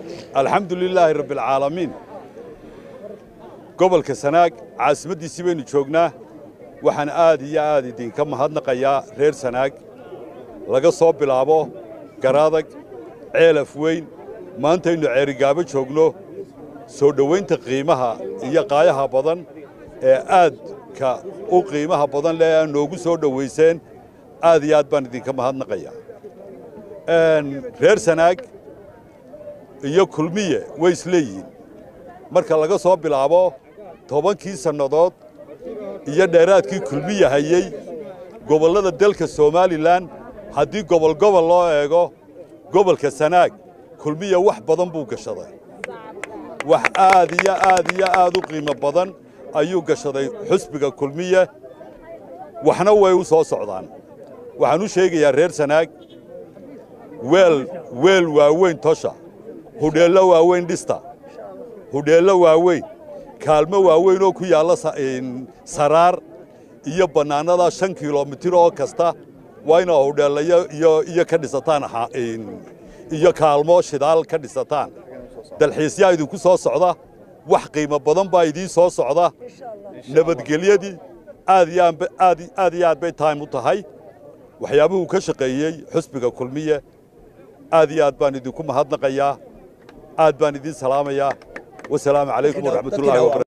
alxamdu lilaahi rabbialcaalamiin gobolka sanaag caasimaddiisii baynu joognaa waxaan aad iyo aad idinka mahadnaqayaa reer sanaag laga soo bilaabo garaadag ceelaf weyn maantaynu ceerigaabo joogno soo dhowaynta qiimaha iyo qaayaha badan ee aadka u qiimaha badan leh aa noogu soo dhowayseen aad iyo aad baan idinka mahadnaqayaa reer sanaag iyo kulmiye way isleeyihiin marka laga soo bilaabo tobankii sannadood iyo dheeraadkii kulmiye hayey gobollada dalka somalilan haddii gobol gobol loo eego gobolka sanaag kulmiye wax badan buu gashaday wax aad iyo aad iyo aad u qiimo badan ayuu gashaday xusbiga kulmiye waxna way u soo socdaan waxaan u sheegayaa reer sanaag weel weel waaweyn tosha hudheello waaweyn dhista hudheello waaweyn kaalmo waaweyn oo ku yaalla saraar iyo bannaanada shan kilomitir oo kasta waa inaa hudheellayo iyo ka dhisataan iyo kaalmo shidaal ka dhisataan dalxiisyaa idinku soo socda wax qiimo badan baa idiin soo socda nabadgelyadii aad iyo aad bay taym u tahay waxyaabuhuu ka shaqeeyey xusbiga kulmiye aad iyo aad baan idinku mahadnaqayaa aad baan idiin salaamayaa wasalaamu calaykum waraxmatullahi wabarakatu